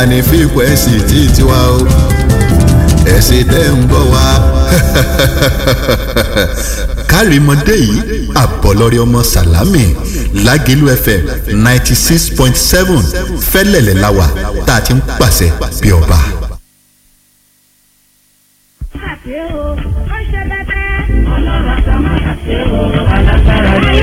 ní fíkwẹ́sì tí tiwa o ẹ̀sìn tẹ́ ń bọ̀ wá. kárìmọ́dé yìí àbọ̀lọ́rẹ́ ọmọ sàlámì lágẹ̀lú fm ninety six point seven fẹ́lẹ̀lẹ̀ láwà tá a ti ń pàṣẹ bí ọba. ṣe o ó ṣe bẹbẹ. ọlọ́run àti máa ṣe o alágbára ni.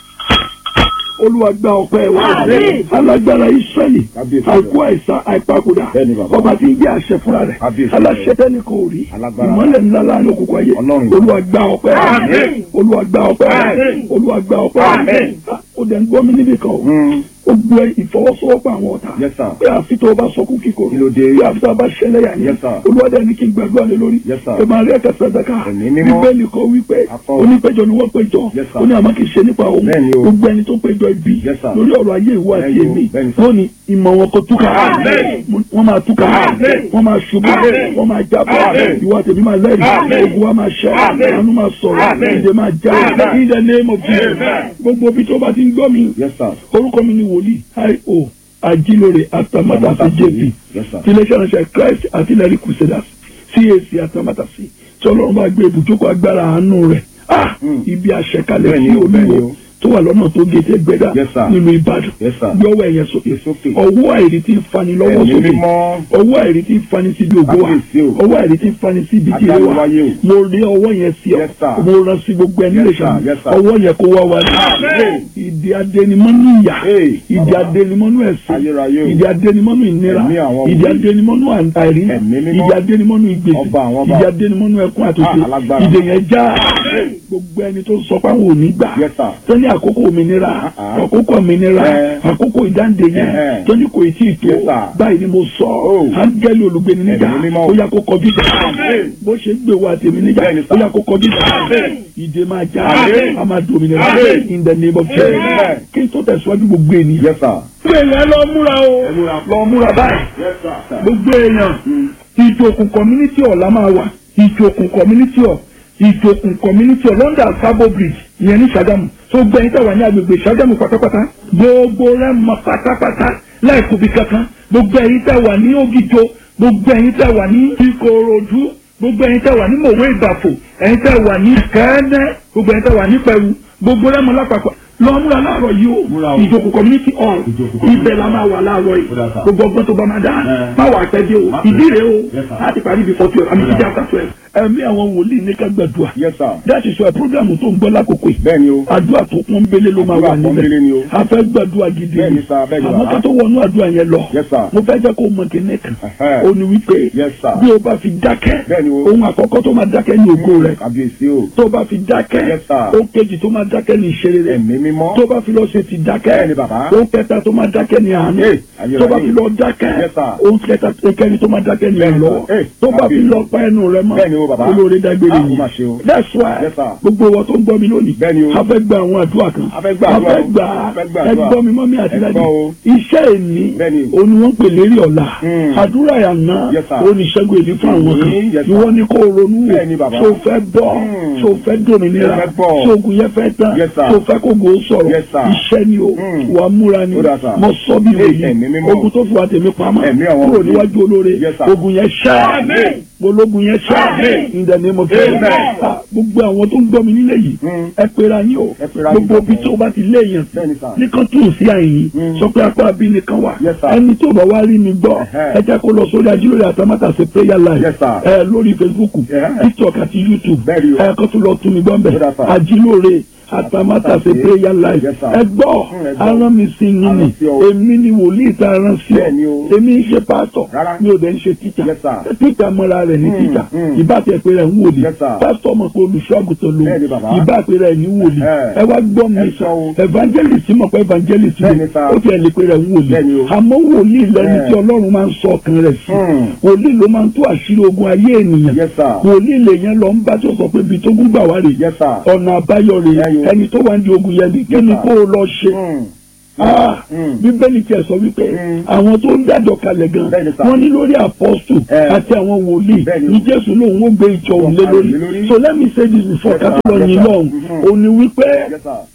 olúwa gba ọpẹ́ wa Àmín. alágbára israẹli Kábíyèsí. àìkú àìsàn àìpakòdà Bẹ́ẹ̀ni bàbá. ọba tí ń jẹ́ àṣẹ fúnra rẹ̀ Kábíyèsí. aláṣẹ tẹ́ni kò rí Alágbára. ìmọ́lẹ̀ ńlá láàrin òkùnkùn ayé Ọlọ́run. olúwa gba ọpẹ́ Àmín. olúwa gba ọpẹ́ Àmín. olúwa gba ọpẹ́ Àmín. ó dẹ̀ ń gbọ́ mi níbi kan o Mm. ó gbé ìfọwọ́sowọ́pọ̀ àwọn ọ̀tá Yes, sir. pé àfi tó o bá sọkún kíkorò Kí ló dé? pé àfi tó o bá ṣẹlẹ̀ yà ní Yes, sir. olúwa dẹ̀ ní kí n gbàdúrà lé lórí Yes, sir. pé màá rí ẹ̀ka sàdákà Ẹ̀mí mímọ́. bíbélì kan wípé Akọ. onípẹ̀jọ ni wọ́n péjọ Yes, sir. ó ní àmọ́ kì í ṣe nípa òun Bẹ́ẹ̀ni o. gbogbo ẹni tó péjọ ibi Yes, sir. lórí ọ̀rọ̀ ayé ìwọ àti Bẹ́ẹ̀ni o. èmi Bẹ́ẹ̀ni, sir. wọ́n ní ìmọ̀ wọn kò túkà Àmín. wọ́n máa túkà Àmín. wọ́n máa ṣubú Àmín. wọ́n máa jábọ̀ Àmín. ìwọ àti èmi máa lẹ́rìí Àmín. ogun wa máa ṣẹ́ Àmín. àánú máa sọ̀rọ̀ Àmín. ìdè máa já Àmín. in the name of Jesus Amen. gbogbo ibi tó bá ti ń gbọ́ mi Yes, sir. orúkọ mi ni wòlíì io ajílóore atamátàsí jp Yes, sir. ti iléeṣẹ́ ránṣẹ́ christ artillery crusaders cac atamátàsí tí ọlọ́run bá gbé ibùjókòó agbára àánú rẹ̀ ah Mm. ibi àṣẹkalẹ̀ Bẹ́ẹ̀ni sí o, bẹ́ẹ̀ni olúwo o. tó wà lọ́nà tó gé tẹ́ gbẹ́dà Yes, sir. nílùú ìbàdàn Yes, sir. yọwọ́ ẹ̀yẹ sókè Yes, sókè. ọwọ́ àìrí tí ń fani lọ́wọ́ Ẹ̀mí sókè mímọ́. ọwọ́ àìrí tí ń fani síbi ògo wa Kábíyèsí o. ọwọ́ àìrí tí ń fani síbi tí ẹ wà Adániwáyé o. mo rí ọwọ́ yẹn sí ọ Yes, sir. mo rán sí gbogbo ẹni Yes, lè sir. ṣàmì Yes, sir. ọwọ́ yẹn kó wá wa ní Amen. ìdí adẹnimọ́nú ìyà Hey, ìdí bàbá. adẹnimọ́nú ẹ̀sìn Ayérayé o. ìdí adẹnimọ́nú ìnira Ẹ̀mí àwọn ìdí wòlíì. adẹnimọ́nú àìrí Ẹ̀mí mímọ́. ìdí adẹnimọ́nú ìgbèsè Ọba àwọn ọba. ìdí adẹnimọ́nú ẹkún àtòkè Ah, alágbára. ìdè yẹn já gbogbo ẹni tó sọ pé àwọn ò ní gbà Yes, sir. tó ní àkókò òmìnira Ah, ah. àkókò òmìnira Eh. àkókò ìdáǹdè yẹn Eh, eh. tó ní kò tí ì tó Yes, sir. báyìí ni mo sọ Oh. áńgẹ́lì olùgbéni níjà Ẹ̀mí mímọ́. ó yá kó kọjú ìjà Amen. bó ṣe ń gbé wa tèmi níjà Bẹ́ẹ̀ni, ó sir. yá kó kọjú ìjà Amen. ìdè máa já Amen. a máa dòmìnira Amen. in the name of Jesus Amen. kí n tó tẹ̀síwájú gbogbo ènìyàn Yes, sir. gbogbo èèyàn lọ múra o lọ múra báyìí Yes, sir. gbogbo èèyàn ìjòkùn community hall la máa wà ìjòkùn community hall ìjòkùn community hall London Sabo Bridge ìyẹn ní Ṣàgámù tó gbẹ̀yìn tẹ̀wá ní agbègbè Ṣàgámù pátápátá gbogbo rẹ̀ mọ pátápátá láìkóbi kankan gbogbo ẹ̀yin tẹ̀wá ní Ògìjò gbogbo ẹ̀yin tẹ̀wá ní Ìkòròdú gbogbo ẹ̀yin tẹ̀wá ní Mòwe Ìbàfò ẹ̀yin tẹ̀wá ní Kẹ́ẹ́nẹ́ gbogbo ẹ̀yin tẹ̀wá ní Pẹ̀rú gbogbo rẹ̀ mọ lápapọ̀ lọ múra láàárọ̀ yìí o Múra o. ìjòkùn community hall Ìjòkò community. ibẹ̀ la máa wà láàárọ̀ yìí Ó dà sá. gbogbo ọgbọ́n tó bá máa dá Ẹ. má wà á tẹ́jú o Má pẹ́. ìdí rèé o Yes, sir. láti parí before twelve àmì Ó dà. títí after twelve ẹ̀mí àwọn wòlíì ní ká gbàdúrà Yes, sir. that is why program tó ń gbọ́ lákòókò yìí Bẹ́ẹ̀ni o. àdúrà tó kún bélé ló máa Àdúrà wà pọ́nbélé ni o. nílẹ̀ a fẹ́ gbàdúrà gidi Bẹ́ẹ̀ni, sir, bẹ́ẹ̀ni, àmọ́ bàbá. ká tó wọnú àdúrà yẹn lọ Yes, sir. mo fẹ́ jẹ́ kó mọ kíní kan Ẹ̀hẹ́. ó ní wípé Yes, sir. bí o bá fi dákẹ́ Bẹ́ẹ̀ni o. ohun àkọ́kọ́ tó máa dákẹ́ ní ògo rẹ̀ Kábíyèsí o. tó bá fi dákẹ́ Yes, sir. ó kejì tó máa dákẹ́ ní ìṣeré rẹ̀ Ẹ̀mí mímọ́. tó bá fi lọ ṣe ti dákẹ́ Bẹ́ẹ̀ni, bàbá. ó kẹta tó máa dákẹ́ ní àánú Hey, ayérayé. tó bá fi lọ dákẹ́ Yes, sir. ó kẹta kẹni tó máa dákẹ́ ní Bẹ́ẹ̀ni, ìrànlọ́wọ́ sir. Hey, tó bá fi kábíyèsí. lọ pa ẹnu rẹ̀ mọ́ Bẹ́ẹ̀ni o, bàbá. olóore dágbére Ah, ó yìí mà ṣe o. that's why Yes, sir. gbogbo wọn tó ń gbọ́ mi lónìí Bẹ́ẹ̀ni o. a fẹ́ gba àwọn àdúrà kan A fẹ́ gba àdúrà o. fẹ́ gbà A fẹ́ gba ẹ àdúrà. gbọ́ mi mọ́ mi àti Ẹ dájú gbọ́ o. iṣẹ́ èní Bẹ́ẹ̀ni. òun ni wọ́n pè lérí ọ̀la Hmm. àdúrà yànnà Yes, sir. òun ni ìṣẹ́gun èdè fún àwọn kan Hmm, yes, sir. ìwọ ni kò ronú wò Bẹ́ẹ̀ni, bàbá. tó fẹ́ bọ́ Hmm. tó fẹ́ dòmìnira Mo fẹ́ bọ́. tó ogun yẹn fẹ́ tán Yes, sir. tó fẹ́ kó gbòó sọ̀rọ̀ Yes, sir. iṣẹ́ ni o Hmm. wà á múra ni Ó dà, sir. mo sọ bí Hey, wòye ẹ̀mí mímọ́. ogun tó fi wà tèmi pamọ́ Ẹ̀mí àwọn kúrò wòlíì. níwájú olóore Yes, sir. ogun yẹn ṣẹ́ Amen. ológun yẹn ṣẹ́ Amen. in the name of Jesus Amen. Ah, gbogbo àwọn tó ń gbọ́ mi nílé yìí Hmm. ẹ pera yín o Ẹ pera yín gbogbo ibi papọ̀. tó bá ti lé èèyàn sí Bẹ́ẹ̀ni, sir. nìkan tún sí àyìn Hmm. sọ pé apá bí nìkan wà Yes, sir. ẹni tó bá wá rí mi gbọ́ Ẹ̀hẹ́. ẹ jẹ́ kó lọ sórí ajílórí àtàmátàsé prayer live Yes, sir. ẹ lórí Facebook Ẹ̀hẹ́. TikTok àti YouTube Bẹ́ẹ̀ni o. ẹ kó tún lọ tún mi gbọ́ mbẹ́ Ó dà, sir. ajílórí àtàmátàsé prayer live Yes, sir. ẹ gbọ́ Hmm, ẹ gbọ́. arán mi sí yín ni Arán sí ọ. èmi ni wòlíì tá a rán sí ọ Bẹ́ẹ̀ni o. èmi ń ṣe pásítọ̀ Rárá. mi ò dẹ̀ ń ṣe tíjà Yes, sir. tíjà mọ́ra rẹ̀ ní Hmm, tíjà hmm. ìbá tẹ̀ pé rẹ̀ ń wòlíì Yes, sir. pásítọ̀ mọ̀ pé olùṣọ́àgùtàn lòun Bẹ́ẹ̀ni, bàbá. ìbá pé rẹ̀ ní wòlíì Ẹ. ẹ wá gbọ́ mi Ẹ sọ sọ o. evangelist mọ̀ pé evangelist ni Bẹ́ẹ̀ni, sir. ó tiẹ̀ lè pé rẹ̀ ń wòlíì Bẹ́ẹ̀ni o. àmọ́ wòlíì lẹni Ẹ. tí ọlọ́run máa ń sọ ọkàn rẹ̀ sí Hmm. wòlíì ló máa ń tú àṣírí ogun ayé ènìyàn Yes, sir. wòlíì lèyẹn lọ ń bá tó sọ pé ibi tó gún gbà wá rè Yes, sir. ọ̀nà àbáyọ rè Ẹ yo. ẹni tó wà ní ogun yẹn ni kí ni sir. kó o lọ ṣe Hmm. Ah, Mm. bíbélì tiẹ̀ sọ wípé Mm. àwọn tó ń dájọ́ kalẹ̀ gan Bẹ́ẹ̀ni sà. wọ́n ní lórí apọ́stù Eh. àti àwọn wòlíì Bẹ́ẹ̀ni. ní jésù lòun ó gbé ìjọ òun lé Wọ́n lórí kalẹ̀ lé lórí. so let me say this before Yes, ká tó sir. lọ Yes, yín sir. lọ́hùn Mhm. òun ni wípé Yes, sir.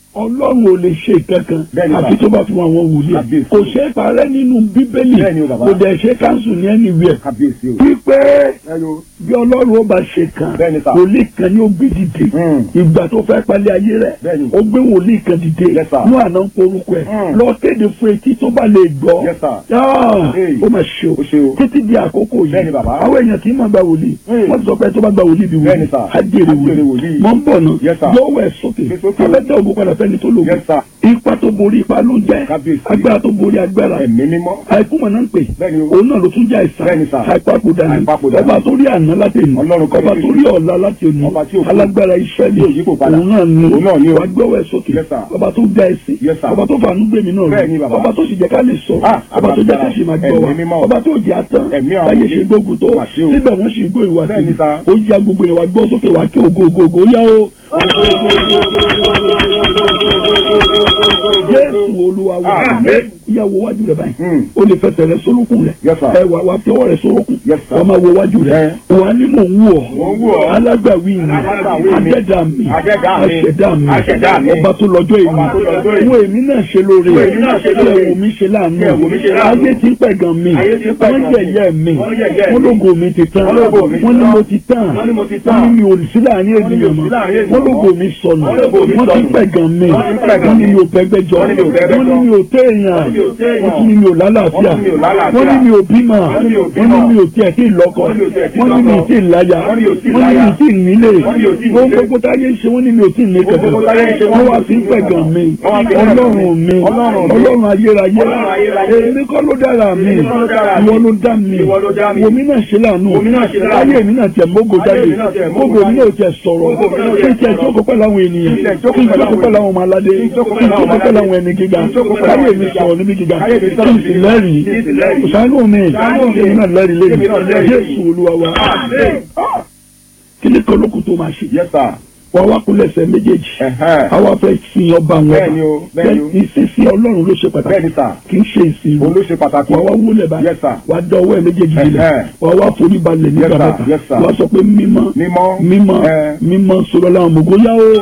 ọlọ́run ò lè ṣe kankan Bẹ́ẹ̀ni, àfi bàbá. tó bá fún àwọn wòlíì Kábíyèsí. kò ṣe é parẹ́ nínú bíbélì Bẹ́ẹ̀ni o, bàbá. kò dẹ̀ ṣe káńsù ní anywhere kábíyèsí o. wípé ẹ yo. bí ọlọ́run ó bá ṣe kan Bẹ́ẹ̀ni, sà. wòlíì kan ni ó gbé dìde Mm. ìgbà tó fẹ́ palẹ̀ ayé rẹ̀ Bẹ́ẹ̀ni. ó gbé wòlíì kan dìde Yes, sir. ní àná ń porúkọ ẹ̀ Mm. lọ kéde fún etí tó bá lè gbọ́ Yes, sir. Ah, Hey. ó mà ṣe o Ó ṣe o. títí di àkókò yìí Bẹ́ẹ̀ni, bàbá. àwọn èèyàn tí mà gba wòlíì Mm. wọ́n ti sọ pé tó bá gba wòlíì bí Bẹ́ẹ̀ni, wòlíì sir. á jèrè Á jèrè wòlíì wòlíì. mọ̀ ń bọ̀ nù Yes, sir. lọ́wọ́ ẹ̀ sókè Gbé sókè. abẹ́tẹ̀ ògùn padà fẹ́ni tó lògùn Yes, sir. ipa tó borí ipa ló ń jẹ́ Kábíyèsí. agbára tó borí agbára ẹ̀mí mímọ́. àìkú mọ̀ náà ń pè Bẹ́ẹ̀ni o. òun náà ló tún jẹ́ àìsàn Bẹ́ẹ̀ni, sir. àìpapòdà ni Àìpapòdà ọba ni. tó rí àná láti òní Ọlọ́run kọ́ ọba ní tó rí ọ̀la láti òní Ọba tí ò kú. alágbára Ísírẹ́lì Tí ò yípo padà. òun náà ni Òun náà ni o. wàá gbọ́wọ́ ẹ̀ sókè Yes, sir. ọba tó ga ẹ̀sìn Yes, sir. ọba tó fàánú gbèmí náà Bẹ́ẹ̀ni, rí bàbá. ọba tó sì jẹ́ ká lè sọ̀rọ̀ Ah, ọba tó jẹ́ ká agbára. sì máa gbọ́ Ẹ̀mí mímọ́. wa ọba tó jẹ́ àtàn Ẹ̀mí àwọn báyé ilé. ṣe gbógun tó Mà ṣe o. síbẹ̀ wọ́n sì gbó ìwà sí Bẹ́ẹ̀ni, sir. ó ya gbogbo ìwà gbọ́ sókè wá kí ògo ògo ògo yá o. Jésù Olúwa wa Àmín. ìyàwó wájú rẹ báyìí Mm. o lè fẹsẹ̀ rẹ sólókùn rẹ Yes, sir. ẹ wà wà fi ọwọ́ rẹ sólókùn Yes, sir. wà máa wo wájú rẹ Yeah. wà ní mò ń wù Mò ń wù ọ́ ọ́. alágbàwí mi Alágbàwí mi. adẹ́dà mi Adẹ́dà mi. aṣẹ̀dá mi Aṣẹ̀dá mi. ọba tó lọ́jọ́ Ọba tó lọ́jọ́ èmi èmi. wo èmi náà ṣe lóore Wo èmi náà ṣe lóore. ẹ̀wò mi ṣe láàánú Kí ẹ̀wò mi ṣe láàánú. ayé ti ń pẹ̀gàn mi Ayé ti ń pẹ̀gàn wọ́n mi. yẹ̀yẹ́ mi Wọ́n yẹ̀yẹ́ wọ́n mi. lógo mi ti tán Wọ́n lógo mi ti wọ́n ní tán. mo ti tán Wọ́n ní mo ti wọ́n tán. ní mi ò sí láàrin Wọ́n ní mi ò ènìyàn sí láàrin mọ́ ènìyàn wọ́n lógo mọ́. mi sọnù Wọ́n lógo mi wọ́n ti ń sọnù. pẹ̀gàn mi Wọ́n ti ń pẹ̀gàn wọ́n ní mi. mi ò pẹ́gbẹ́jọ Wọ́n ní mi ò pẹ́gbẹ́jọ. wọ́n ní mi ò téèyàn Wọ́n ní mi ò téèyàn. wọ́n tún ní mi ò lálàáfíà Wọ́n ní mi ò lálàáfíà. wọ́n ní mi ò bímọ Wọ́n ní mi ò wọ́n bímọ. ní mi ò tiẹ̀ tí ì lọ́kọ Wọ́n ní mi ò tiẹ̀ tí ì wọ́n ní mi ò lọ́kọ. tí ì láya Wọ́n ní mi ò tí ì wọ́n ní mi láya. ò tí ì nílé Wọ́n ní mi ò tí ì wọ́n nílé. gbogbo táyé ń ṣe wọ́n ní mi ò tí ì ní Gbogbo kankan táyé ń ṣe wọ́n wọ́n wá ní sí mi ò tí ì pẹ̀gàn mi Wọ́n wá sí pẹ̀gàn mi. ọlọ́run mi Ọlọ́run mi. ọlọ́run ayérayé Ọlọ́run ayérayé. èmi kọ́ ló dára mi Èmi kọ́ ló dára mi. ìwọ ló dá mi Ìwọ ló dá mi. wòmí náà ṣe láàánú Wòmí náà ṣe láàánú. ayé mi náà tẹ̀ mógo Ayé jáde mi náà tẹ̀ mógo gbogbo mi náà jáde. tẹ̀ sọ̀rọ̀ Gbogbo mi náà kí tẹ̀ n tẹ̀ sọ̀rọ̀. jókòó pẹ̀lú àwọn ènìyàn Kí n tẹ̀ kí jókòó n pẹ̀lú jókòó àwọn pẹ̀lú àwọn ọmọ aládé Kí n kí jókòó n pẹ̀lú àwọn jókòó pẹ̀lú aládé. àwọn ẹni gíga Kí n jókòó pẹ̀lú káyé àwọn mi gíga. sọ̀rọ̀ níbi gíga Káyé mi kí sọ̀rọ̀ n níbi sì gíga. lẹ́rìí Kí n sì lẹ́rìí. ṣàánú mi Ṣàánú mi. èmi náà lẹ́rìí Èmi náà lẹ́yìn lẹ́rìí. Jésù Olúwa wa Àmín. kí ni kan lókun tó máa ṣe Yes, sir. wà wá kúnlẹ̀ ẹsẹ̀ méjèèjì Ẹ̀hẹ́n. àwa fẹ́ sin ọba wọn Bẹ́ẹ̀ni o, bẹ́ẹ̀ni o. ìsinsin Ọlọ́run ló ṣe pàtàkì Bẹ́ẹ̀ni, sir. kì í ṣe ìsìn Òun ló ṣe pàtàkì. wà wá wúlẹ̀ báyìí Yes, sir. wà dọ̀wọ́ ẹ̀ méjèèjì lílẹ̀ Ẹ̀hẹ́n. wà wá forí balẹ̀ nígbà Yes, sir. mẹ́ta Yes, sir. wà sọ pé mímọ́ Mímọ́. mímọ́ Ẹ. mímọ́ sọ̀rọ̀ làwọn mọ̀gó yá o.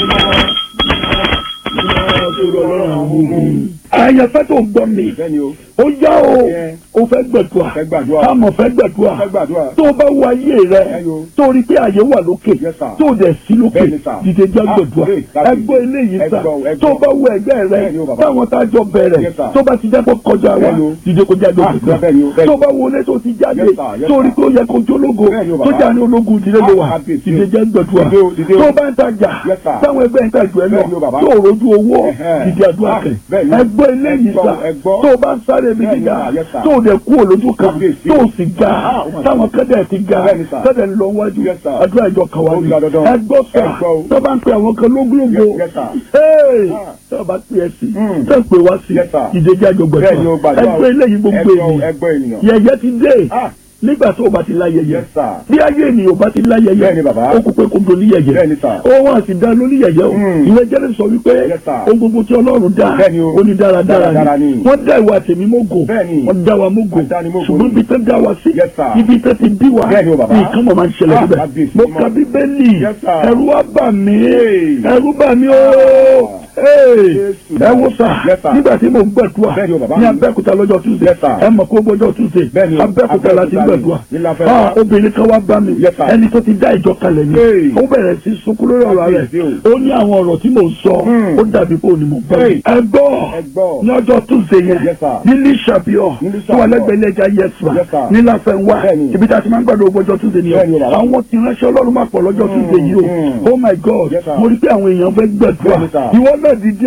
àyànfẹ́ tó gbọ́ mi Bẹ́ẹ̀ni o. ó yá o Ẹ. o fẹ́ gbẹ̀dùà Fẹ́ gbàdúrà. àmọ̀ fẹ́ gbẹ̀dùà Fẹ́ gbàdúrà. tó o bá wo ayé rẹ Ẹ yo. tó o rí pé àyè wà lókè Yes, sir. tó o dẹ̀ sí lókè Bẹ́ẹ̀ni, sir. dìde já Ah, gbẹ̀dùà great, that's ẹgbẹ́ it. eléyìí sà Ẹgbọ́, ẹgbọ́. tó o bá wo ẹgbẹ́ rẹ Bẹ́ẹ̀ni o, bàbá. táwọn tá a jọ bẹ̀rẹ̀ Yes, sir. tó bá ti jẹ́ kó kọjá wa Bẹ́ẹ̀ni o. dìde kó jáde Ah, gbẹ̀dùà bẹ́ẹ̀ni o, bẹ́ẹ̀ni. tó o bá wo ilé tó ti jáde Yes, sir, yes, tó o rí sir. pé ó yẹ kó jólógo Bẹ́ẹ̀ni o, tó bàbá. jà ní ológun ìdílé ló wà Ah, kábíyèsí o. dìde já gbẹ̀dùà Dìde o, dìde o. tó o bá ń tajà Yes, sir. táwọn ẹgbẹ́ ń tajà ẹ lọ Bẹ́ẹ̀ni o, bàbá. tó o rojú owó Ẹ̀hẹ́n. dìde àdúrà Ah, kẹ bẹ́ẹ̀ni. ẹgbẹ́ eléyìí Ẹgbọ́, sà ẹgbọ́. tó o bá ń sáré mi Bẹ́ẹ̀ni, gíga sir, yes, sir. tó o dẹ̀ kú olójú kan Kábíyèsí. tó o sì ga Ah, oh my táwọn kẹ́dẹ̀ ti ga Bẹ́ẹ̀ni, sir. kẹ́dẹ̀ ń lọ wájú Yes, sir. àdúrà ìjọ kan wá Ó ní ga dandan. ẹgbọ́ sà Ẹgbọ́ o. tó bá ń pe àwọn kan lógúnlógó Yes, yes, sir. Hey! Ah. tó o bá pè é sí Mm. tó o pè wá sí Yes, sir. ìdèjì àjọ Bẹ́ẹ̀ni o, gbẹ̀dọ̀ gbàdúrà o. ẹgbẹ́ eléyìí gbogbo Ẹgbọ́, ènìyàn ẹgbọ́ ènìyàn. yẹ̀yẹ́ ti dé Ah. nígbà tó o bá ti láyẹyẹ Yes, sir. bí ayé ènìyàn bá ti láyẹyẹ Bẹ́ẹ̀ni, bàbá. ó kú pé kó do níyẹyẹ Bẹ́ẹ̀ni, sir. ó wọn àti dá lóníyẹyẹ o Mm. ìwé jẹ́rìí sọ wípé Yes, sir. ohun gbogbo tí Ọlọ́run dá Bẹ́ẹ̀ni o. ó ní dáradára Dáradára ni ni. wọ́n dá ìwà tèmi mógò Bẹ́ẹ̀ni. wọ́n dá wa mógò Àdánimógò ṣùgbọ́n ni. ibi tó dá wa sí Yes, sir. ibi tó ti bí wa Bẹ́ẹ̀ni o, bàbá. nǹkan mọ̀ máa ń ṣẹlẹ̀ Ah, síbẹ̀ kábíyèsí mo mọ́. ka bíbélì Yes, sir. ẹ̀rù wá bà mí Hey. ẹ̀rù bà mí ooo Jésù. ẹ wo sà Yes, sir. nígbà tí mo ń gbàdúrà Bẹ́ẹ̀ni o, bàbá ní mi. Abẹ́òkúta lọ́jọ́ Tuesday Yes, sir. ẹ mọ̀ kó gbọ́jọ́ Tuesday Bẹ́ẹ̀ni o, Abẹ́òkúta la ti Abẹ́òkúta ni. gbàdúrà Ní Láfẹ́ Ah, wá. obìnrin kan wá bá mi Yes, sir. ẹni tó ti dá ìjọ kalẹ̀ ni Hey. ó bẹ̀rẹ̀ sí sunkún lórí ọ̀rọ̀ rẹ̀ Kábíyèsí ó ní àwọn ọ̀rọ̀ tí mò ń sọ Hmm. ó dàbí pé òní mò ń bọ̀ Hey. ẹ gbọ́ Ẹ gbọ́. ní ọjọ́ Tuesday yẹn Yes, sir. ní Lísàbíọ̀ Ní tó wà Lísàbíọ̀. lẹ́gbẹ̀ẹ́ ilé-ẹja yẹsùn Yes, sir. ní Láfẹ́nwá Bẹ́ẹ̀ni. ibi tá a ti máa ń gbàdúrà ọgbọ́jọ́ Tuesday nìyẹn Bẹ́ẹ̀ni o, bàbá. àwọn tí ránṣẹ́ Ọlọ́run máa pọ̀ lọ́jọ́ Tuesday yìí o Hmm. oh my God Yes, sir. mo rí pé àwọn èèyàn fẹ́ gbàdúrà Bẹ́ẹ̀ni, sir. ìwọ náà dìde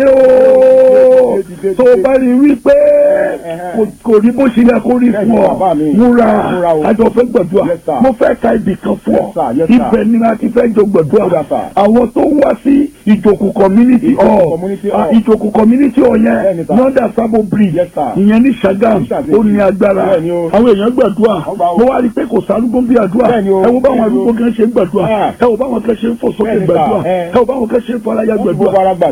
ooo Dìde, dìde, tó o dìde. bá rí wí pé Ẹ̀hẹ́. kò- kò rí bó ṣe yẹ kó rí Bẹ́ẹ̀ni, fún bàbá mi. ọ múra Múra o. àjọ fẹ́ gbàdúrà Yes, sir. mo fẹ́ ka ibì kan fún Yes, sir. ọ Yes, sir. ibẹ̀ ni a ti fẹ́ jọ gbàdúrà Ó dà, sir. àwọn tó wá sí ìjòkù community Ìjòkù hall community Ah, hall. ìjòkù community hall yẹn Bẹ́ẹ̀ni, sir. lọ́dà sábò bridge Yes, sir. ìyẹn ní Ṣàgámù Ní Ṣàgámù. ó ní agbára Bẹ́ẹ̀ni o. àwọn èèyàn gbàdúrà Wọ́n gbà o. mo wá rí i pé kò sárúgbó bí àdúrà Bẹ́ẹ̀ni o. ẹ wo báwọn Bẹ́ẹ̀ni o. arúgbó kan ṣe ń gbàdúrà Ah. ẹ wo báwọn kan ṣe ń fò sókè Bẹ́ẹ̀ni, sir. gbàdúrà Eh. ẹ wo báwọn kan ṣe ń fọláyà Wọ́n ti gbàdúrà gbogbo ara gbàdúrà.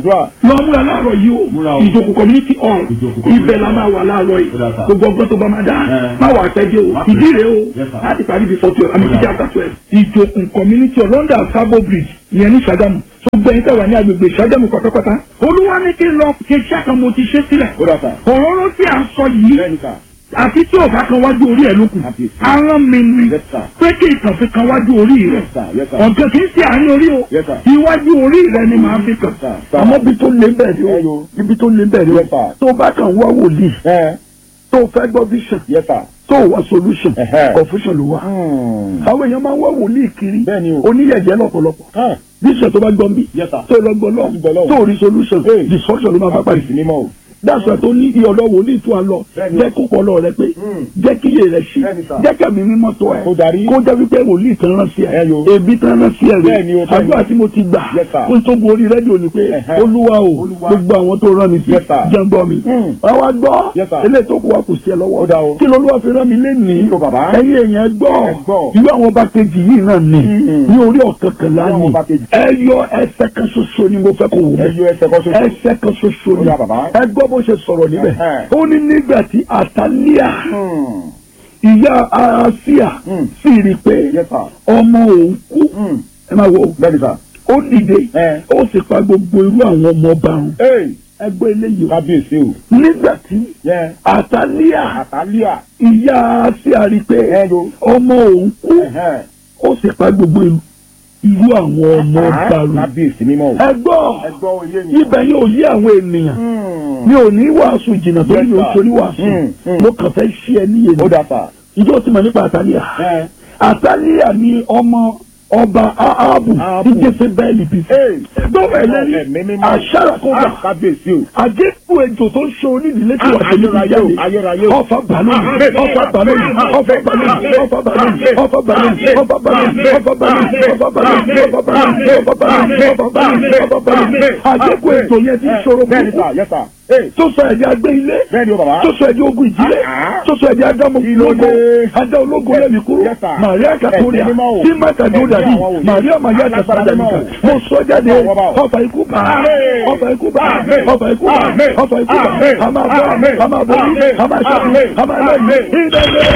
lọ múra láàárọ̀ yìí o Múra o. ìjòkó community hall Ìjòkó community ibẹ̀ la máa wà láàárọ̀ yìí Ó dà, sir. gbogbo ọgbọ́n tó bá máa dá Ẹ. má wà pẹ́jẹ́ o Má ìdí pẹ́. rèé o Yes, sir. láti parí before twelve àmì Ó dà. títí after twelve ìjòkó community hall London Sabo Bridge ìyẹn ní Ṣàgámù tó gbẹ̀yìn tẹ̀wá ní agbègbè Ṣàgámù pátápátá olúwa ní kí n lọ ṣe iṣẹ́ kan mo ti ṣe sílẹ̀ ó dà sà. òróró tí a sọ yìí bẹ́ẹ̀ni sà. àti tí ò bá kan wájú orí ẹ̀ lókun Àbí. arán mi ni Yes, sir. pé kí ìtàn fi kan wájú orí rẹ̀ Yes, sir. Yes, sir. ọ̀gá kì í ṣe àárín orí o Yes, sir. iwájú orí rẹ̀ ni màá fi kàn Yes, sir. Sir. àmọ́ bí tó lé bẹ́ẹ̀ Ẹ ni yo. o ibi tó lé bẹ́ẹ̀ ni Yes, o sir. tó bá kàn wá wòlíì ẹ tó fẹ́ gbọ́ vision yes sir. tó wá solution Ẹ̀hẹ́. confusion ló wà Hmm. àwọn èèyàn máa ń wá wòlíì kiri Bẹ́ẹ̀ ni o. oníyẹ̀jẹ̀ lọ́pọ̀lọpọ̀ Hàn. vision tó bá gbọ́ bí Yes, sir. tó lọ gbọ́ Gbọ́ lọ lọ́wọ́. tó rí solution Hey. destruction ló máa bá pàdé Àbí mímọ́ o. dáṣọ tó ní ìyọ̀dọ̀ wòlíì tó a lọ Bẹ́ẹ̀ni. jẹ́ kó pọlọ rẹ pé Mm. jẹ́ kí iye rẹ ṣí Bẹ́ẹ̀ni, sir. jẹ́ kẹ́mi mímọ́ tó ẹ̀ Kó darí. kó jẹ́ wípé wòlíì kan rán sí ẹ̀ Ẹ yo. ebi kan rán sí ẹ̀ Bẹ́ẹ̀ni o, rẹ̀ bẹ́ẹ̀ni. àdúrà tí mo ti gbà Yes, sir. kó tó borí rédíò ni pé Ẹ̀hẹ́. olúwa o Olúwa. gbogbo àwọn tó rán mi sí Yes, sir. jẹ́ ń gbọ́ mi Mm. wọ́n wá gbọ́ Yes, sir. eléyìí tó kù wá kò sí ẹ lọ́wọ́ Ó dá o. kí lolúwa fi rán mi lénìí Kí ló bàbá? ẹ̀yin èèyàn gbọ́ Ẹ gbọ́. irú àwọn ọba kejì yìí náà ni Mm. ní orí ọ̀kọ̀ọ̀kan Irú àwọn lánìí ọba kejì. ẹ yọ ẹsẹ̀ kan ṣoṣo ni mo fẹ́ kó wò ẹ yọ ẹsẹ̀ kan ṣoṣo. ẹsẹ̀ kan ṣoṣo Ó ni yá, bàbá. ẹ gbọ́ bó ṣe sọ̀rọ̀ níbẹ̀ Ẹ̀hẹ́. ó ní nígbà tí àtàlíà Hmm. ìyá aráṣíà Mm. sì rí i pé yes sir. ọmọ òun kú Hmm. ẹ máa wò ó bẹ́ẹ̀ni sà. ó dìde ẹ. ó sì pa gbogbo irú àwọn ọmọ ọba run ee ẹ gbọ́ eléyìí o kábíyèsí o. nígbà tí yẹ àtàlíà àtàlíà. ìyá aráṣíà rí i pé ẹ yo. ọmọ òun kú Ẹ̀hẹ́. ó sì pa gbogbo irú irú àwọn ọmọ ọba run kábíyèsí mímọ́ o. ẹ gbọ́ ẹ gbọ́ ilé mi. ibẹ̀ yóò yí àwọn ènìyàn Hmm. mi ò ní wàásù jìnnà torí Yes, mi ò sir. torí wàásù Mm, mm. mo kàn fẹ́ ṣí ẹ níyè ó ni dà sà. ìjọ tí mo nípa àtàlíà ẹ. àtàlíà ni ọmọ ọba ahabu Áhábù. ní jésébẹ́ẹ̀lì bí ee. gbọ́dọ̀ ẹlẹ́ni Ẹ̀mí mímọ́. àṣàrà kó gbà Ah, kábíyèsí o. àgékù ejò tó ń ṣe onídìílé tí wà Ah, tẹ̀lé ayérayé o, ayérayé o. ọfà balóni ọfà balóni ọfà balóni ọfà balóni ọfà balóni ọfà balóni ọfà balóni ọfà balóni ọfà balóni ọfà balóni ọfà balóni ọfà balóni àgékù ejò yẹn ti ṣòro bẹ́ẹ̀ni burúkú sà yẹ sà. ee. tó sọ ẹ̀dí agbé ilé bẹ́ẹ̀ni o bàbá. tó sọ ẹ̀dí ogun ìdílé Ah, ah. tó sọ ẹ̀dí adámu Kí ló ológo dé? adá ológo lẹ́mi kúrò Yes, sir. Màríà Kàtóríà Ẹ̀sìn mímọ́ o. tí Máta Jódà bí Ẹ̀sìn àwọn wòlíì. Màríà Màríà Alágbára Kàtóríà mímọ́ nìkan o. mo sọ jáde Àwọn bá o. ọfà ikú bá Àmín. ọfà ikú bá Àmín. ọfà ikú bá Àmín. ọfà ikú bá Àmín. a máa bọ́ Àmín. a máa bọ́ Àmín. a máa ṣẹ́gun Àmín. a máa lẹ́yìn Àmín. ìdẹ́gbẹ́.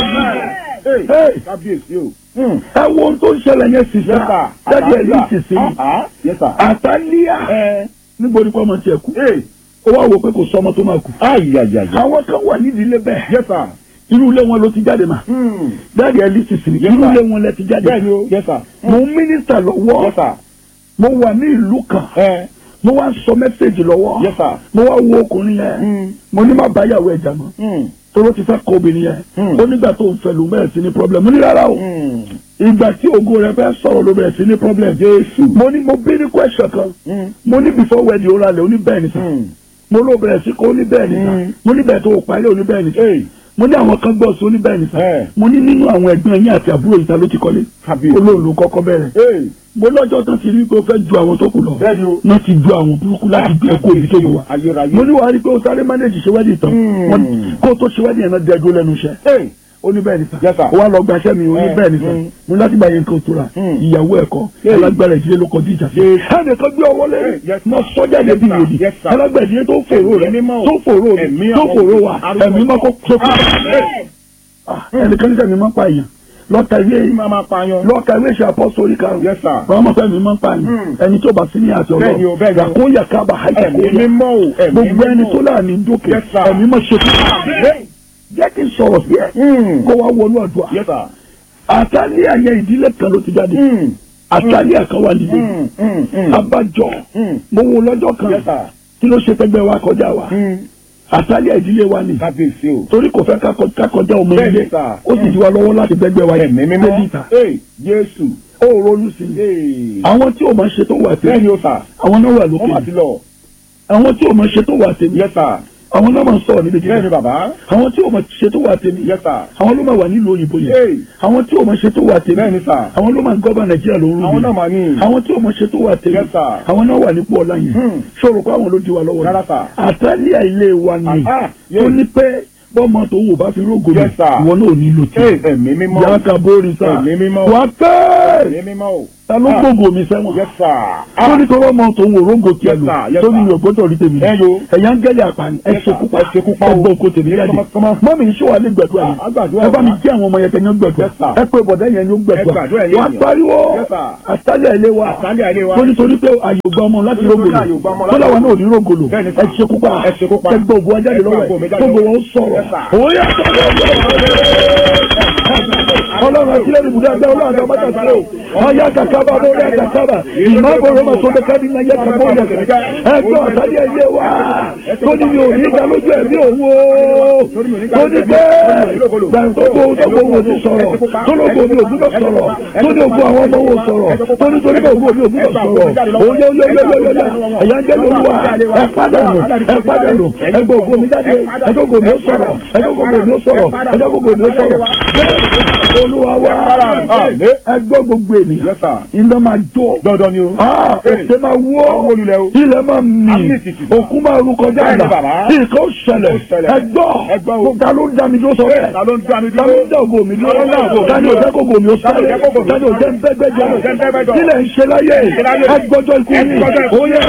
ee. Hey. kábíyèsí o. Hmm. ẹ wo ohun tó ń ṣẹlẹ̀ yẹn sì Yes, sá sir. jáde ẹ̀ ní ìsinsìn Ah, ah. Yes, sir. àtàlíà ẹ. níbo ni kò ọmọ tiẹ̀ kú ee. ó wá wò pé kò sọ ọmọ tó máa kú ayayaya. àwọn kan wà nídìílé bẹ́ẹ̀ yes sir. irú ilé wọn ló ti jáde mà Hmm. jáde ẹ lísìsì Yes, irú sir. ilé wọn lẹ ti jáde bẹ́ẹ̀ni o. yes sir. mo ń mínísítà lọ́wọ́ yes sir. mo wà ní ìlú kan ẹ. mo wá ń sọ mẹ́sẹ̀gì lọ́wọ́ yes sir. mo wá wo ọkùnrin yẹn Hmm. mo ní má báyàwó ẹ̀jà mọ́ Hmm. tóró ti fẹ́ kọ obìnrin yẹn Hmm. ó nígbà tó ń fẹ́ ló bẹ̀rẹ̀ sí ní problem mo ní rárá o Hmm. ìgbà tí ògo rẹ fẹ́ sọ̀rọ̀ ló bẹ̀rẹ̀ sí ní problem Jésù. mo ní mo bí ní question kan Hmm. mo ní before wedding ó ralẹ̀ ó ní bẹ́ẹ̀ ni sà Hmm. mo ló bẹ̀rẹ̀ sí kó ó ní bẹ́ẹ̀ ni sà Hmm. mo ní bẹ́ẹ̀ tó o parí ó ní bẹ́ẹ̀ ni sà ee. mo ní àwọn kan gbọ́ sí ó ní bẹ́ẹ̀ ni sà Eh. mo ní nínú àwọn ẹ̀gbọ́n yín àti àbúrò yìí ta ló ti kọ́lé kábíyèsí. olóòlù kọ́kọ́ bẹ̀rẹ̀ ee. mo lọ́jọ́ tán ti rí pé ó fẹ́ ju àwọn tó kù lọ bẹ́ẹ̀ni o. wọ́n ti ju àwọn burúkú láti gbé ẹ̀kọ́ òbí tó wù wá ayérayé. mo ní wàá rí pé ó sáré mánéjì ṣe wẹ́dì tán Hmm. Wọ́n- kó o tó ṣe wẹ́dì yẹn náà dẹ́gbó lẹ́nu iṣẹ́ ee. ó ní bẹ́ẹ̀ ni sà Yes, sir. ó wá lọ gbaṣẹ́ mi ó ní Eh, bẹ́ẹ̀ ni sà mm. mo ní láti bá yẹn kan tura Mm. ìyàwó ẹ̀kọ́ Yes. alágbára ìdílé ló kọjú ìjà sí Yes. ẹnìkan gbé ọwọ́ lé Eh, yes, mo sir. sọ́jà Yes, débi sir. yòdì Yes, sir. alágbára ìdílé tó fòrò rẹ Ẹ̀mí mímọ́ o. tó fòrò Ẹ̀mí tó àwọn fòrò wa arúgbó. ẹ̀mí mọ́ kó tó kó Amen. ẹnìkan ní sẹ́mi máa ń pa èèyàn lọ́ka ìwé Kí máa máa pààyàn. lọ́ka ìwé ìṣe àpọ́sórí karùn-ún Yes, sir. àwọn ọmọ fẹ́mi máa ń pa èèyàn Hmm. ẹni tó bá sí ní àti Bẹ́ẹ̀ni o, ọlọ́run bẹ́ẹ̀ni o. yàkó yàkábà Ẹ̀mí àìsàkóyà mímọ́ o. Ẹ̀mí gbogbo ẹni mímọ́ o. tó láàánú dókè Yes, sir. ẹ̀mí mọ́ ṣe fún Amen. jẹ́ kí n sọ̀rọ̀ sí ẹ Hmm. kó wá wọnú àdúrà yes sir. àtàlẹ́ àyẹ ìdílé kan ló ti jáde Hmm. àtàlẹ́ àkàwà nílé Hmm. Hmm. Hmm. abájọ Hmm. mo wo lọ́jọ́ kan yes sir. kí ló ṣe tẹ́gbẹ́ wa kọjá wa Hmm. àtàlẹ́ ìdílé wa ni kábíyèsí o. torí kò fẹ́ ká kọ- ká kọjá ọmọ Bẹ́ẹ̀ni, ilé sir. ó sì di wa lọ́wọ́ láti gbẹ́gbẹ́ wa ẹ̀mí mímọ́. débi ìta ee. Jésù. ó ronú sí i ee. àwọn tí ò máa ṣe tó wà tèmi bẹ́ẹ̀ni o sà. àwọn náà wà wọ́n mà lókè ti lọ. àwọn tí ò máa ṣe tó wà tèmi yes sir. àwọn náà máa ń sọ̀rọ̀ níbi bẹ́ẹ̀ni gíga bàbá. àwọn tí ò máa ṣe tó wà tèmi yes sir. àwọn ló máa wà nílùú òyìnbó yẹn ee. àwọn tí ò máa ṣe tó wà tèmi bẹ́ẹ̀ni sà. àwọn ló máa ń gọ́bà nàìjíríà lóru àwọn náà mà ní. àwọn tí ò máa ṣe tó wà tèmi Yes, sir. àwọn náà wà nípò ọ̀la yẹn Hmm. ṣòro kó àwọn ló di wa lọ́wọ́ Rárá, sir. àtàlíà ilé wa ni Ah, ah, yes. tó ní pé bọ́mọ tó wò bá fi rógò mi Yes, sir. ìwọ náà ò nílò tí ee. ẹ̀mí mímọ́. yàtà bórí sá Ẹ̀mí mímọ́. wà pẹ́ ẹ̀mí mímọ́ o. ta ló gbógo mi sẹ́wọ̀n Yes, sir. tó ní kọ́ ọmọ tòun òróǹgò tiẹ̀ Yes, lò sir. Yes, tó ní sir. mi ò gbọ́dọ̀ rí tèmi Ẹ yo. ẹ̀yà ń gẹ́lẹ̀ àpàní ẹ Yes, sir. ṣekúpa Ẹ ṣekúpa o. ẹ gbọ́ oko tèmi jáde Come on, come on. mọ́mí iṣẹ́ wa lè gbẹ̀dúrà Ah, a gbàdúrà ẹ bá mi wa. jẹ́ àwọn ọmọ yẹn kẹ́yìn gbẹ̀dúrà Yes, sir. ẹ pé bọ̀dẹ́ yẹn ló Ẹ gbẹ̀dúrà gbàdúrà yẹn wà á yẹn. pariwo Yes, sir. àtàlẹ̀ ilé wa Àtàlẹ̀ ilé wa. tó nítorí pé àyè ògbà ọmọ láti Nítorí rògbòlò àyè ògbà ọmọ tó láti láwa náà ò ní rògbòlò Bẹ́ẹ̀ni, ẹ sir. ṣekúpa Ẹ ṣekúpa. ẹ gbọ́ ògùn ajáde Ẹ gbọ́ lọ́wọ́ ògùn mi ẹ̀ jáde gbogbo lọ́wọ́. wọn sọ̀rọ̀ Yes, sir. òye ọlọ́run àti lẹ́nu ibùdó ẹgbẹ́ ọlọ́run àti ọmọdé àti ẹ̀ ọ̀yá kàkàbà bórí àkàkàbà ìmọ̀ àbòrò ọmọ tó dẹ́ka ní ayé kàkàbà òyà kàkà ẹgbẹ́ ọ̀tàdé ẹ̀yẹ wa tó ní mi ò ní ìdá lójú ẹ̀mí òun o tó ní bẹ́ẹ̀ gbàǹtógbò ògbó wo ti sọ̀rọ̀ tó lóko mi ò gbúdọ̀ sọ̀rọ̀ tó ní ògbó àwọn ọmọ wo sọ̀rọ̀ tó ní torí ògbó mi ò gbúdọ̀ sọ̀rọ̀ òye òye òye òye òye ẹ̀yà ń jẹ́ lóluwà ẹ̀ pàdánù ẹ̀ pàdánù ẹgbẹ́ ògbó mi jáde ẹgbẹ́ ògbó mi ó sọ̀rọ̀ ẹgbẹ́ ògbó mi ó sọ̀rọ̀ ẹgbẹ́ ògbó mi ó sọ̀rọ̀ olúwa wa ẹgbẹ́ gbogbo ènìyàn Yes, sir. iná máa jó Dandan ni o. Ah, òkè máa wó olùlẹ̀ o. ilẹ̀ máa mì Àmì ìtìtì. òkú máa rú kọjá Bẹ́ẹ̀ni, àlà bàbá. nǹkan ó ṣẹlẹ̀ Ó ṣẹlẹ̀. ẹgbọ́ Ẹgbọ́ o. ta ló ń dá mi dúró sọ bẹ́ẹ̀ Ta ló ń dá mi ta ló dúró? ń dá ògo mi dúró Ta ló ń dá ògo mi ta ni ò dúró? jẹ́ kógo mi ó Ta ló sáré jẹ́ kógo mi ta ni ò jẹ́ ń bẹ́gbẹ́ Ta ló jẹ́ ń bẹ́gbẹ́ jẹ́ jọ? kílẹ̀ ń ṣe láyé ṣe láyé? ẹgbọ́jọ́ ikú yìí Ẹgbọ́jọ́ ikú. ó yẹ